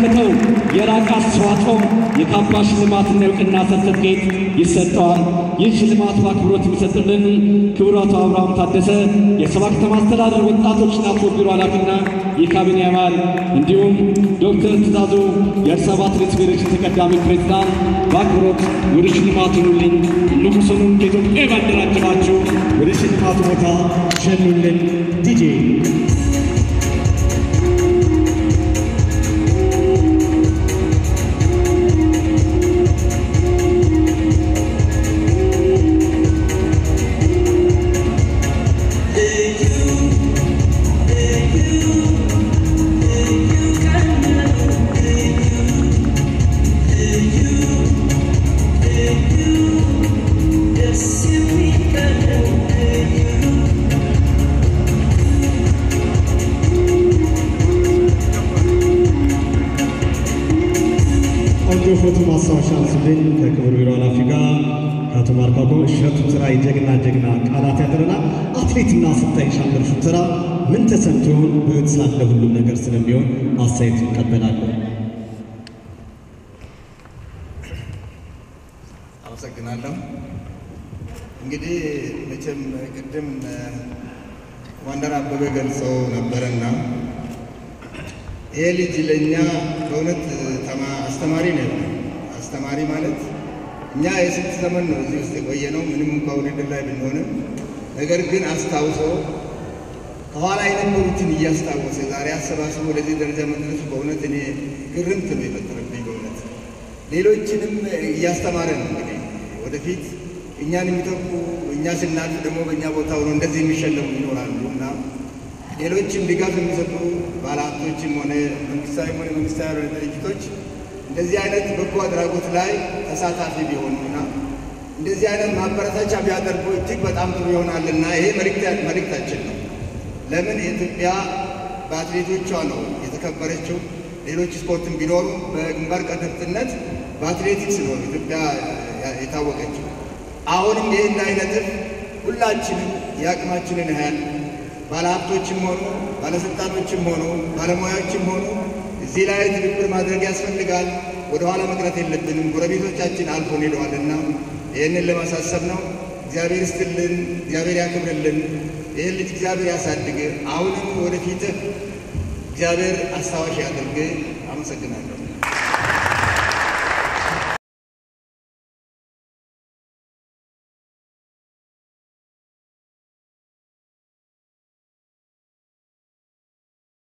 ላበረከተው የላቀ አስተዋጽኦ የካባ ሽልማትና የእውቅና ሰርተፍኬት ይሰጠዋል። ይህ ሽልማት በአክብሮት የሚሰጥልን ክቡር አቶ አብርሃም ታደሰ የሰባ ከተማ አስተዳደር ወጣቶችና ስፖርት ቢሮ ኃላፊና የካቢኔ አባል እንዲሁም ዶክተር ትእዛዙ የአዲስ አበባ አትሌቲክስ ፌዴሬሽን ተቀዳሚ ፕሬዝዳንት በአክብሮት ወደ ሽልማቱ ኑልኝ ንጉሱንም ከኢትዮጵያ ባንዲራ አጅባችሁ ወደ ሽልማቱ ቦታ ሸኙልን። ዲጄ ቆንጆ ፎቶ ማስታወሻ አንሱልኝ። ከክብር ቢሮ ኃላፊ ጋር ከአቶ ማርካጎ እሸቱ ስራ የጀግና ጀግና ቃላት ያደረናል። አትሌትና ስታይ ሻምበል ሹተራ ምን ተሰምቶ ይሆን? በሕይወት ሳለ ሁሉም ነገር ስለሚሆን አስተያየት እንቀበላለን። አመሰግናለሁ። እንግዲህ መቼም ቅድም ዋንደር አበበ ገልጸው ነበረና ይሄ ልጅ ለእኛ በእውነት ተማ- አስተማሪ ነው። አስተማሪ ማለት እኛ የስንት ዘመን ነው እዚህ ውስጥ የቆየ ነው፣ ምንም እንኳ ውድድር ላይ ብንሆንም፣ ነገር ግን አስታውሶ ከኋላ የነበሩትን እያስታወሰ ዛሬ አሰባስቦ ወደዚህ ደረጃ መድረሱ በእውነት እኔ ግርምት ነው የፈጠረብኝ። በእውነት ሌሎችንም እያስተማረ ነው እንግዲህ ወደፊት እኛን የሚተኩ እኛ ስናልፍ ደግሞ በእኛ ቦታ ሆኖ እንደዚህ የሚሸለሙ ይኖራሉ እና ሌሎችም ድጋፍ የሚሰጡ ባለሀብቶችም ሆነ መንግስታዊ ሆነ መንግስታዊ ያልሆነ ድርጅቶች እንደዚህ አይነት በጎ አድራጎት ላይ ተሳታፊ ቢሆኑና እንደዚህ አይነት ማበረታቻ ቢያደርጉ እጅግ በጣም ጥሩ ይሆናልና ይሄ መልእክት- መልእክታችን ነው። ለምን ኢትዮጵያ በአትሌቶቿ ነው የተከበረችው። ሌሎች ስፖርትን ቢኖሩ በግንባር ቀደምትነት በአትሌቲክስ ነው ኢትዮጵያ የታወቀችው። አሁንም ይህ እንዳይነጥፍ ሁላችንም የአቅማችንን ያህል ባለሀብቶችም ሆኑ ባለስልጣኖችም ሆኑ ባለሙያዎችም ሆኑ እዚህ ላይ ትብብር ማድረግ ያስፈልጋል። ወደኋላ መቅረት የለብንም። ጎረቤቶቻችን አልፎን ሄደዋልና ይህንን ለማሳሰብ ነው። እግዚአብሔር ይስጥልን፣ እግዚአብሔር ያክብርልን። ይህን ልጅ እግዚአብሔር ያሳድግ። አሁንም ወደፊትህ እግዚአብሔር አስታዋሽ ያድርግ። አመሰግናለሁ።